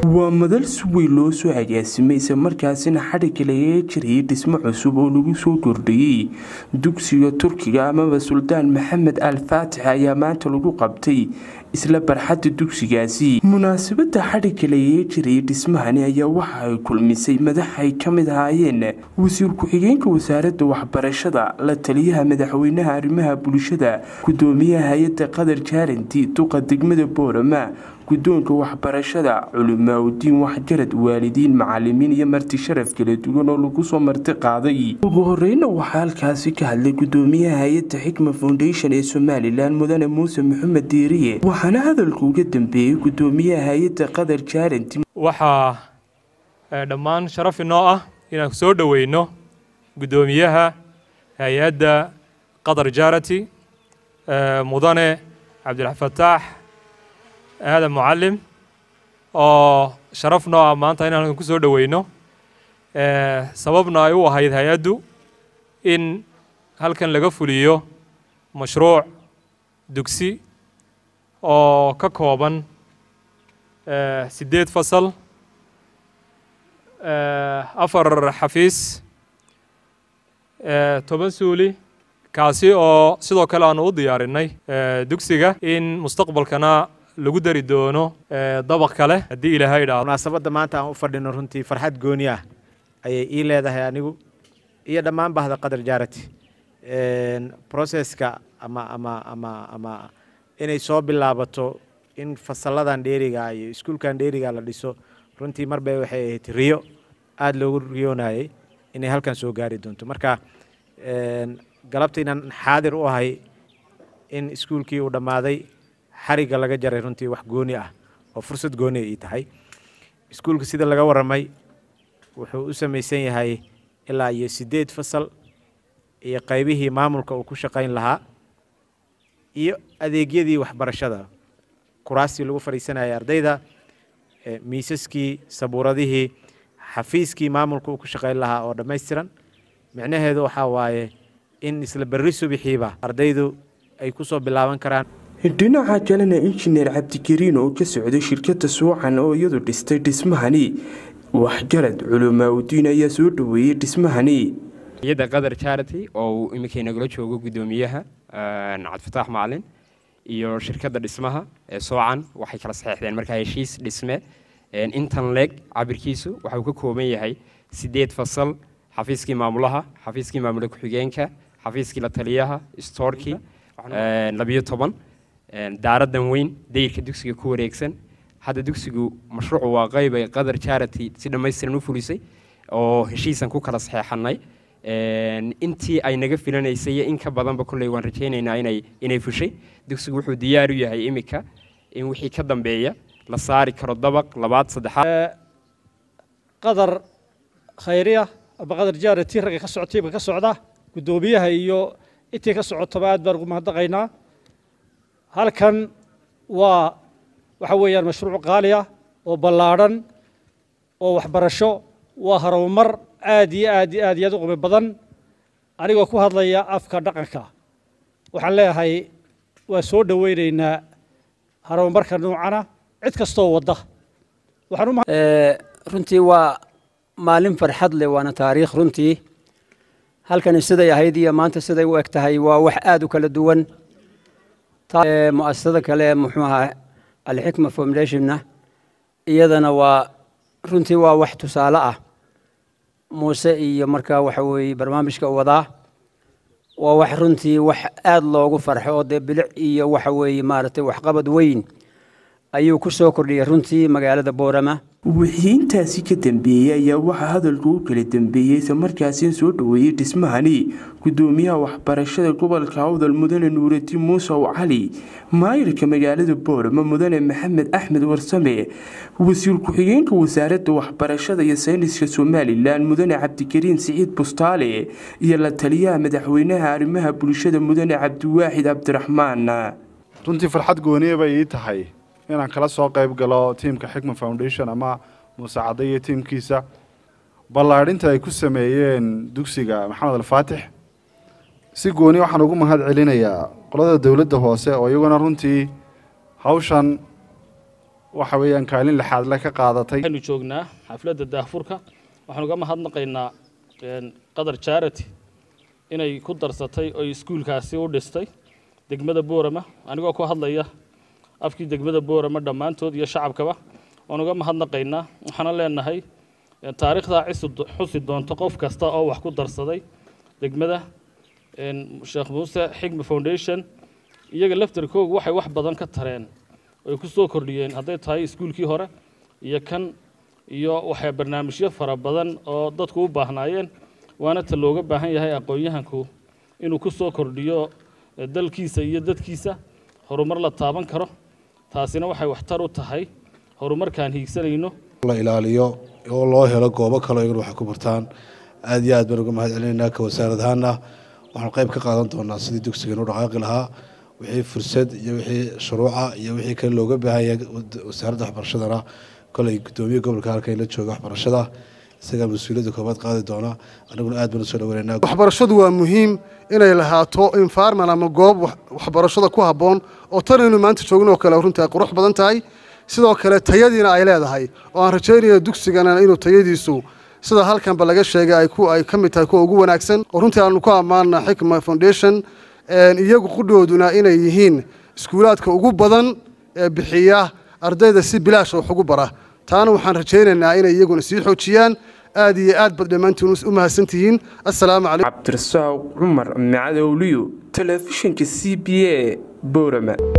waa madal si weyn loo soo agaasimay isla markaasina xadhigga lagaga jirayay dhismo cusub oo lagu soo kordhiyey dugsiga turkiga amaba suldaan maxamed al faatix ayaa maanta lagu qabtay isla barxadda dugsigaasi munaasabada xadhigga lagaga jirayay dhismahani ayaa waxa ay kulmisay madax ay ka mid ahaayeen wasiir ku-xigeenka wasaaradda waxbarashada la taliyaha madaxweynaha arrimaha bulshada gudoomiyaha hay-adda qadar jaaranti duqa degmada boorama guddoonka waxbarashada culimaauddiin waxjarad waalidiin macalimiin iyo marti sharaf kala duwan oo lagu soo marti qaaday ugu horeyna waxaa halkaasi ka hadlay gudoomiyaha hay-adda xikma foundation ee somalilan mudane muuse maxamed diiriye waxaana hadalka uga dambeeyey gudoomiyaha hay-adda qadar jaaranti waxaa dhammaan sharaf inoo ah inaan soo dhoweyno gudoomiyaha hay-adda qadar jaarati mudane cabdilfataax aadan mucalim oo sharaf noo ah maanta inaan ku soo dhoweyno sababna ay u ahayd hay-addu in halkan laga fuliyo mashruuc dugsi oo ka kooban siddeed fasal afar xafiis toban suuli kaasi oo sidoo kale aanu u diyaarinay dugsiga in mustaqbalkana lagu dari doono dabaq kale haddii ilaahay idhaahdo munaasabadda maanta aan u fadhino runtii farxad gooni ah ayay ii leedahay anigu iyo dhammaan bahda qadar jaarati processka ama ama ama ama inay soo bilaabato in fasalladan dheeriga iyo iskuulkan dheeriga la dhiso runtii marbay waxay ahayd riyo aada loogu riyoonayay inay halkan soo gaari doonto marka galabta inaan xaadir u ahay in iskuulkii uu dhammaaday xarigga laga jaray runtii wax gooni ah oo fursad gooni ii tahay iskuulka sida laga warramay wuxuu u samaysan yahay ilaa iyo siddeed fasal iyo qaybihii maamulka uu ku shaqayn lahaa iyo adeegyadii waxbarashada kuraastii lagu fadhiisanayay ardayda miisaskii sabuuradihii xafiiskii maamulka uu ku shaqayn lahaa oo dhammaystiran micnaheedu waxaa waaye in isla berri subixiiba ardaydu ay ku soo bilaaban karaan dhinaca kalena injineer cabdikariin oo ka socday shirkadda suucan oo iyadu dhistay dhismahani waxgarad culimaauddiin ayaa soo dhoweeyey dhismahani hay-adda qadar charity oo uu iminkay nagala joogo guddoomiyaha cabdifataax macalin iyo shirkadda dhismaha ee soocan waxay kala saxeexdeen markaa heshiis dhisme intan leeg cabirkiisu waxa uu ka kooban yahay siddeed fasal xafiiskii maamulaha xafiiskii maamula ku-xigeenka xafiiskii la taliyaha stoorkii labiyo toban daaradan weyn dayirka dugsiga ku wareegsan hadda dugsigu mashruucu waa qayb ay qadar charity si dhammaystiran u fulisay oo heshiisan ku kala saxeexanay intii ay naga filanaysay iyo in ka badanba kolley waan rajaynaynaa inay inay fushay dugsigu wuxuu diyaar u yahay iminka in wixii ka dambeeya la saari karo dabaq labaad saddexaad qadar khayriya ama qadar jaarati ragga ka socotayba ka socda guddoomiyaha iyo intii ka socotaba aad baan ugu mahadnaqaynaa halkan waa waxa weeyaan mashruuc qaali ah oo ballaadhan oo waxbarasho waa harumar aad iyo aad iyo aad iyo aad u qumi badan anigoo ku hadlaya afka dhaqanka waxaan leeyahay waa soo dhoweynaynaa harumarka noocana cid kastoo wadda runtii waa maalin farxad leh waana taariikh runtii halkani siday ahayd iyo maanta siday u eg tahay waa wax aad u kala duwan muasasada kale muxuu ahaa alxikma foundationna iyadana waa runtii waa wax tusaale ah muuse iyo markaa waxa weeye barnaamijka wadaa waa wax runtii wax aad loogu farxo oo dee bilic iyo waxa weeye maaragtay waxqabad weyn ayuu ku soo kordhiyey runtii magaalada boorama wixii intaasi ka dambeeyey ayaa waxaa hadalku u kala dambeeyey isla markaasi soo dhoweeyey dhismahani gudoomiyaha waxbarashada gobolka awdal mudane nuuraddiin muusow cali maayirka magaalada boorama mudane maxamed axmed warsame wasiir ku-xigeenka wasaaradda waxbarashada iyo sayniska somalilan mudane cabdikariin siciid bustaale iyo la taliyaha madaxweynaha arrimaha bulshada mudane cabdiwaaxid cabdiraxmaan runtii farxad gooniye bay ii tahay inaan kala soo qayb galo tiimka xikma foundation ama muuse cadde iyo tiimkiisa ballaadhinta ay ku sameeyeen dugsiga maxamed alfaatix si gooni waxaan ugu mahad celinayaa qolada dowladda hoose oo iyaguna runtii hawshan waxa weeyaan kaalin lixaad le ka qaadatay waxaynu joognaa xafladda daahfurka waxaanu uga mahadnaqaynaa qadar charity inay ku darsatay oy iskuulkaasi u dhistay degmada boorama anigoo ku hadlaya afkii degmada boorama dhammaantood iyo shacabkaba waan uga mahadnaqaynaa waxaana leenahay taariikhdaa xusi doonto qof kasta oo wax ku darsaday degmada sheekh muuse xigma foundation iyaga laftarkoogu waxay wax badan ka tareen oy ku soo kordhiyeen hadday tahay iskuulkii hore iyo kan iyo waxay barnaamijyo fara badan oo dadku u baahnaayeen waana ta looga baahan yahay aqoon-yahanku inuu ku soo kordhiyo dalkiisa iyo dadkiisa horumar la taaban karo taasina waxay waxtar u tahay horumarkaan hiigsanayno la ilaaliyo oo loo helo goobo kale iyaguna waxay ku bartaan aad iyo aad baan uga mahad celinaynaa ka wasaarad ahaana waxaanu qayb ka qaadan doonaa sidii dugsigan u dhaqaaqi lahaa wixii fursad iyo wixii shuruuca iyo wixii kale looga baahan yahay wasaaradda waxbarashadana kolay guddoomiye gobolka halkan la jooga waxbarashada isagaa mas-uuliyadda koobaad qaadi doona aniguna aad baan usoo dhaweynaynaa waxbarashadu waa muhiim inay lahaato environment ama goob waxbarashada ku habboon oo tan aynu maanta joogin oo kale runtii ay qurux badan tahay sidoo kale tayadiina ay leedahay oo aan rajaynaya dugsigana inuu tayadiisu sida halkanba laga sheegay ay ku ay ka mid tahay kuwa ugu wanaagsan oo runtii aanu ku ammaana xikma foundation iyagu qudhooduna inay yihiin iskuulaadka ugu badan ee bixiya ardayda si bilaasha wax ugu bara taana waxaan rajaynaynaa inay iyaguna sii xoojiyaan aad iyo aad bad dhammaantiin u mahadsantihiin assalaamu calaykum cabdirasaaq cumar macadowliyo telefishinka c b a boorama